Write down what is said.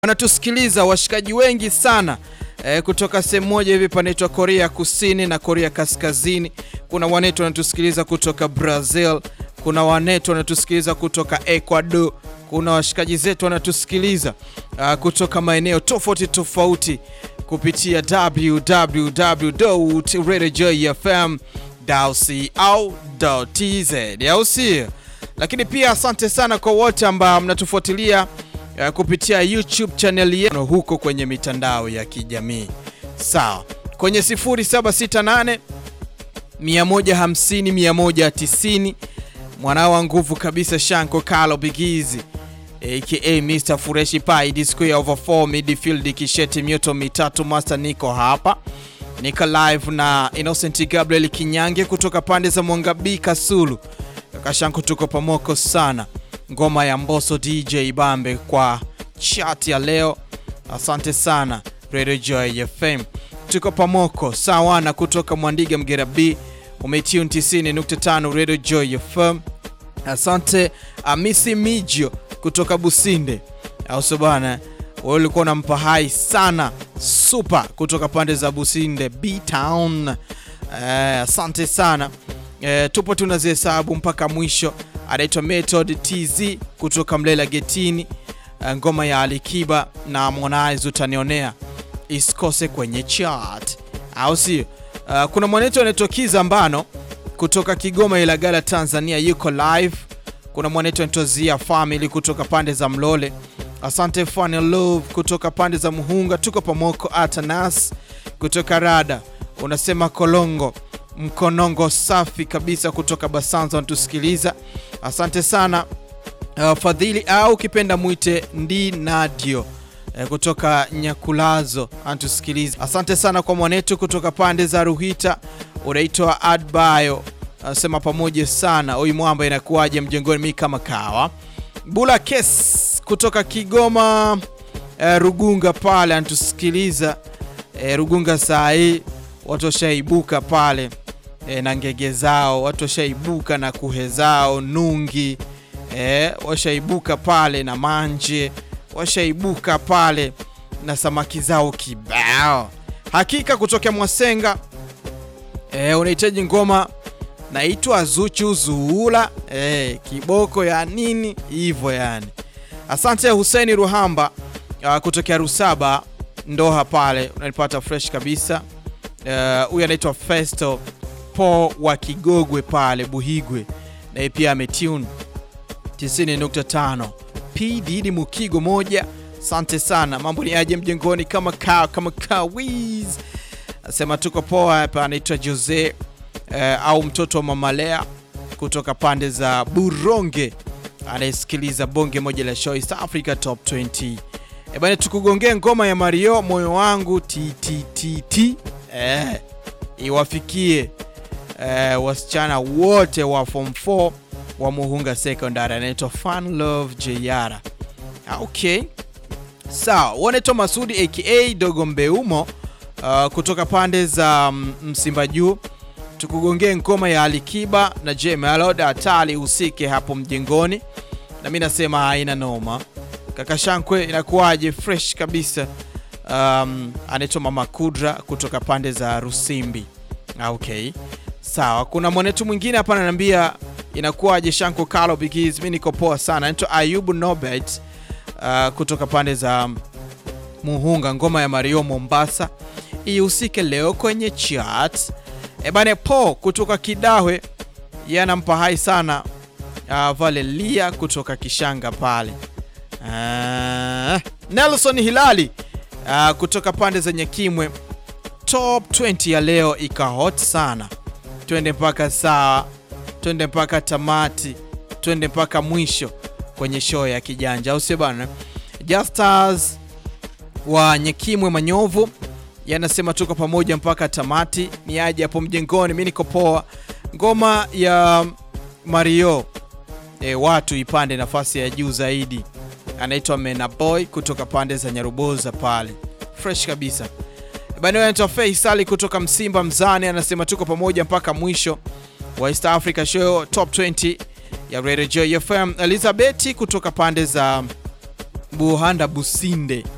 wanatusikiliza washikaji wengi sana e, kutoka sehemu moja hivi panaitwa Korea Kusini na Korea Kaskazini. Kuna wanetu wanatusikiliza kutoka Brazil, kuna wanetu wanatusikiliza kutoka Ecuador, kuna washikaji zetu wanatusikiliza uh, kutoka maeneo tofauti tofauti kupitia www.radiojoyfm.co.tz au sio? Lakini pia asante sana kwa wote ambao mnatufuatilia uh, kupitia YouTube channel yetu huko kwenye mitandao ya kijamii. Sawa, kwenye 0768 150 190 mwanao wa nguvu kabisa Shanko Kalo Bigizi aka Mr Fureshi Pai Disco over 4 midfield kisheti mioto mitatu master, niko hapa niko live na Innocent Gabriel Kinyange kutoka pande za Mwangabii Kasulu. Kaka Shanko, tuko pamoko sana, ngoma ya Mbosso DJ Bambe kwa chat ya leo. Asante sana Radio Joy FM, tuko pamoko sawana kutoka Mwandiga Mgera B umetune 90.5 Radio Joy FM. Asante Amisi Mijo kutoka Businde, au sio bana? Wewe ulikuwa unampa hai sana super kutoka pande za Businde B Town. Eh, asante sana eh, tupo tunazihesabu mpaka mwisho. Anaitwa Method TZ kutoka Mlela Getini. Eh, ngoma ya Alikiba na Harmonize utanionea isikose kwenye chart, au sio? Uh, kuna mwanetu anaitwa Kiza Mbano kutoka Kigoma Ilagala Tanzania yuko live. Kuna mwanetu anaitwa Zia Family kutoka pande za Mlole. Asante Funny Love kutoka pande za Muhunga, tuko pamoko. Atanas kutoka Rada unasema Kolongo Mkonongo safi kabisa kutoka Basanza wanatusikiliza, asante sana. Uh, Fadhili au ukipenda mwite Ndi Nadio eh, kutoka Nyakulazo anatusikiliza. Asante sana kwa mwanetu kutoka pande za Ruhita, unaitwa Adbayo anasema pamoja sana. Oi mwamba inakuwaje mjengoni? Mi kama kawa. Bula Kes kutoka Kigoma eh, Rugunga pale anatusikiliza eh, Rugunga saa hii watu washaibuka pale eh, na ngege zao, watu washaibuka na kuhe zao nungi eh, washaibuka pale na manje washaibuka pale na samaki zao kibao. Hakika kutokea Mwasenga e, unahitaji ngoma naitwa Zuchu Zuula e, kiboko ya nini hivyo yani. Asante Hussein Ruhamba uh, kutokea Rusaba Ndoha pale unanipata fresh kabisa. Huyu uh, anaitwa Festo Po wa Kigogwe pale Buhigwe, naye pia ametune 90.5 PDD Mukigo moja. Asante sana, mambo ni aje mjengoni? Kama ka kama kawiz asema tuko poa hapa. Anaitwa Jose eh, au mtoto wa Mamalea kutoka pande za Buronge, anayesikiliza bonge moja la show East Africa Top 20. E bana, tukugongee ngoma ya Mario moyo wangu ttt eh, iwafikie eh, wasichana wote wa form 4 wa Muhunga Secondary, anaitwa Fun Love Jayara. Okay, sawa. Wanaitwa Masudi aka Dogo Mbeumo uh, kutoka pande za Msimba Juu. Tukugongee ngoma ya Alikiba na J Melody hatali usike hapo mjengoni, na mimi nasema haina noma. Kaka Shankwe, inakuwaje? Fresh kabisa. Um, anaitwa Mama Kudra kutoka pande za Rusimbi. Okay, sawa. Kuna mwanetu mwingine hapa ananiambia inakuwaje Shanko Kalo Bigis, mimi niko poa sana. Anaitwa Ayubu Nobet uh, kutoka pande za Muhunga, ngoma ya Mario Mombasa ihusike leo kwenye chat. Ebane po kutoka Kidahwe yanampa hai sana uh, Valelia kutoka Kishanga pale uh, Nelson Hilali uh, kutoka pande za Nyakimwe. Top 20 ya leo ika hot sana, twende mpaka saa twende mpaka tamati, twende mpaka mwisho kwenye show ya kijanja, au sio bana? Justas wa Nyekimwe Manyovu yanasema tuko pamoja mpaka tamati. Ni aje hapo mjengoni, mi niko poa. Ngoma ya Mario e, watu ipande nafasi ya juu zaidi. Anaitwa Mena Boy kutoka pande za Nyaruboza pale, fresh kabisa bana. Anaitwa Faisali kutoka Msimba Mzani, anasema tuko pamoja mpaka mwisho wa East Africa Show Top 20 ya Radio Joy FM. Elizabeth kutoka pande za Buhanda Businde